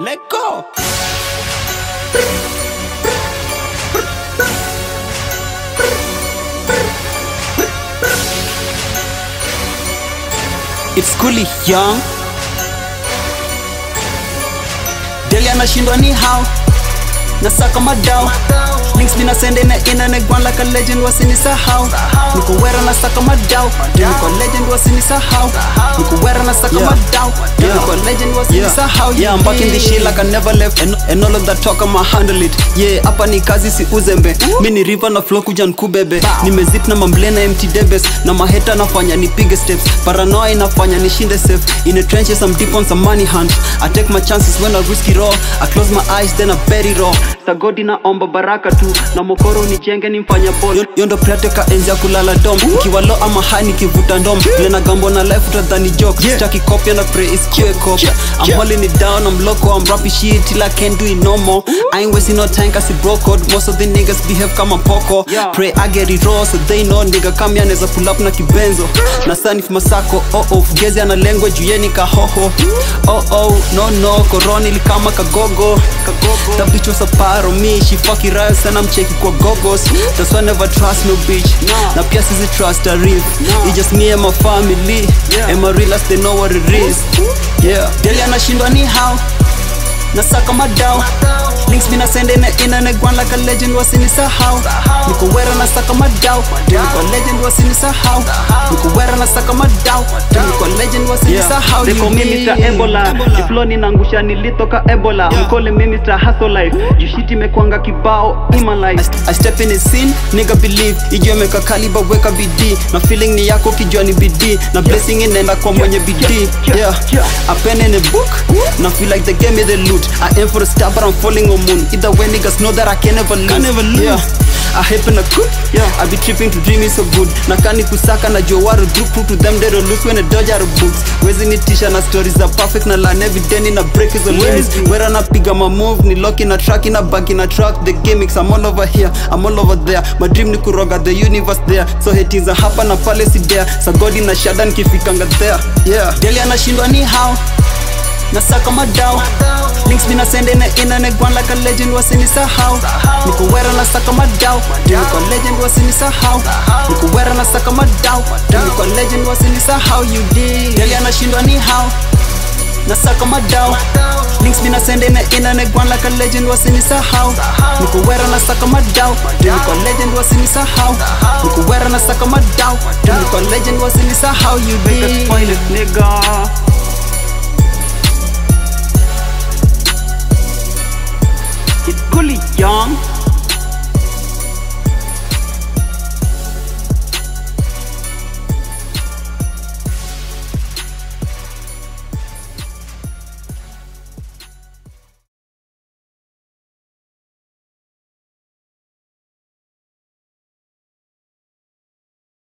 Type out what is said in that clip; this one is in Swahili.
Let go. It's Kuli Young. Deli anashindwa ni how nasaka madao links mina sende na ina negwan like a legend wasinisahau niko wera nasaka madao niko legend wasinisahau niko wera nasaka madao niko legend wasinisahau yeah I'm back in the shit like I never left and, and all of that talk I'ma handle it yeah hapa ni kazi si uzembe mi ni river na flow kuja nkubebe nimezip na mamblena empty debes na maheta nafanya nipige steps paranoia inafanya nishinde safe in a trenches I'm deep on some money hunt I take my chances when I risk it all I close my eyes then I bet it all sagodi naomba baraka tu na mokoro nijenge nimfanya bol yondo prateka enzi ya kulala dom kiwa lo ama high nikivuta ndom vile na gambo na life utadhani joke yeah. staki kopya na pray is kiwe cop I'm holding it down I'm loco I'm rapping shit till I can't do it no more I ain't wasting no time cause it broke code most of the niggas behave kama poko pray I get it raw so they know nigga kama yanaweza pull up na kibenzo na sanif masako oh oh fugezi ana lengo juu yeni kahoho oh oh no no koroni likama kagogo kagogo that bitch was a part of me she fucking riot and I'm checking kwa gogos that's why I never trust no bitch na pia sisi trust a real it's just me and my family and my real they know what it is yeah Deli anashindwa ni how nasaka madao links mina sende na ina negwan like a legend wasinisahau niko wera nasaka madao niko legend wasinisahau niko wera nasaka madao niko legend wasinisahau They call me Mr. Ebola Jiflo ninaangusha nilitoka Ebola Mkole me Mr. Hustle Life Jushiti mekwanga kibao in my life I step in the scene, nigga believe ijue meka kaliba weka bidii na feeling ni yako kijua ni bidii na blessing inaenda kwa mwenye bidii yeah a pen in a book na feel like they gave me the loot I aim for the star but I'm falling on moon either way niggas know that I can never lose, never lose. yeah I happen a good yeah I be tripping to dream is so good na kani kusaka na jua waru do prove to them they don't lose when they dodge out of books wezi nitisha na stories are perfect na learn every day na break is limits where napiga ma move ni lock in a track in a back in a track the gimmicks I'm all over here I'm all over there my dream ni kuroga the universe there so hatings are hapa na pale si there sagodi na shada nikifikanga there yeah Deli anashindwa ni how nasaka madao links mina sende na ina negwan like a legend wasinisahau niko wera nasaka madao niko legend wasinisahau niko wera nasaka madao niko legend wasinisahau you did Deli anashindwa ni how nasaka madao links mina sende na ina negwan like a legend wasinisahau niko wera nasaka madao niko legend wasinisahau niko wera nasaka madao niko legend wasinisahau you Make us did spoilers nigga It's Gully Young